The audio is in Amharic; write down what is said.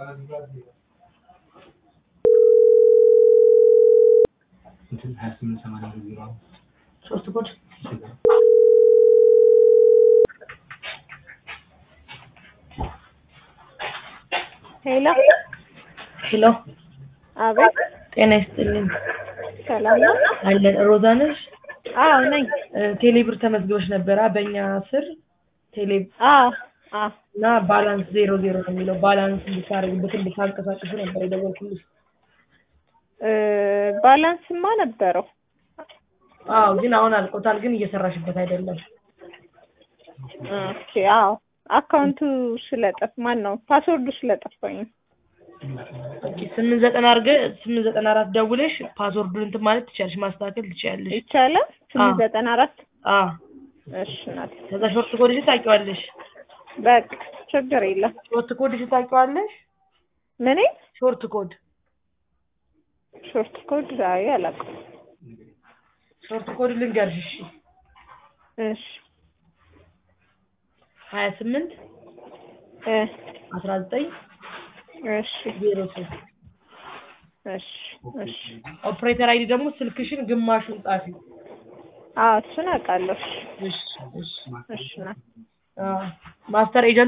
ሶስት ኮድ ሄሎ ሄሎ፣ አቤት፣ ጤና ይስጥልኝ። ሰላም ነው? አለን ሮዛ ነሽ? አዎ ነኝ። ቴሌብር ተመዝግበሽ ነበረ በእኛ ስር ቴሌ አዎ አዎ። እና ባላንስ ዜሮ ዜሮ ነው የሚለው ባላንስ እንድታደርግበት እንድታንቀሳቅሱ ነበር የደወልኩልሽ። እ ባላንስማ ነበረው። አዎ ግን አሁን አልቆታል፣ ግን እየሰራሽበት አይደለም። ኦኬ አዎ። አካውንቱ ስለጠፍ ማን ነው ፓስወርዱ ስለጠፋኝ ነው። ኦኬ ስምንት ዘጠና አድርገህ ስምንት ዘጠና አራት ደውለሽ ፓስወርዱን እንትን ማለት ትችያለሽ፣ ማስተካከል ትችያለሽ። ይቻላል። ስምንት አዎ። ዘጠና አራት አዎ እሺ ናት። ከዛ ሾርት ኮድሽ ታውቂዋለሽ። በቃ ችግር የለም። ሾርት ኮድሽ ታውቂዋለሽ። ምን ሾርት ኮድ ሾርት ኮድ አይ አላውቅም። ሾርት ኮድ ልንገርሽ። እሺ እሺ ሀያ ስምንት እ አስራ ዘጠኝ እሺ ዜሮ ሶስት እሺ እሺ ኦፕሬተር አይዲ ደግሞ ስልክሽን ግማሹን ጻፊ። አዎ እሱን አውቃለሁ። እሺ እሺ እሺ ናት። አዎ ማስተር ኤጀንት